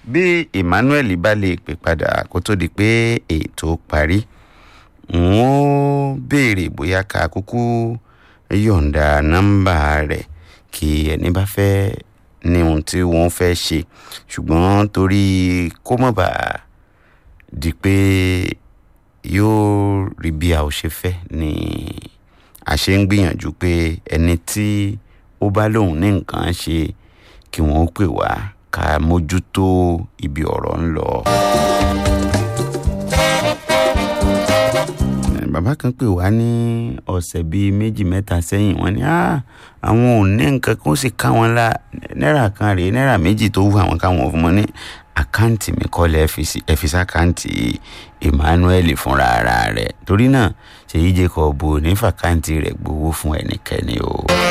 bí emmanuel bá lè pè padà kó tó di pé ètò parí n ó béèrè bóyá ká kúkú yọ̀ǹda nọ́mbà rẹ̀ kí ẹni bá fẹ́ ní ohun tí wọ́n fẹ́ ṣe ṣùgbọ́n torí kó mọ̀ bá di pé yóò rí bí a ò ṣe fẹ́ ni a ṣe ń gbìyànjú pé ẹni tí ó bá lóun ní nǹkan ṣe kí wọ́n ó pè wá ká mójútó ibi ọ̀rọ̀ ń lọ. bàbá kan pè wá ní ọ̀sẹ̀ bíi méjì mẹ́ta sẹ́yìn wọ́n ní àwọn ò ní nǹkan kan ó sì ká wọn la náírà kan rèé náírà méjì tó wù àwọn káwọn fún wọn ní àkáǹtì mi kọ́lẹ̀ ẹ̀fíìsì àkáǹtì emmanuel fúnra ara rẹ̀ torí náà ṣèyí jacob ò ní fàkáǹtì rẹ̀ gbowó fún ẹnikẹ́ni o.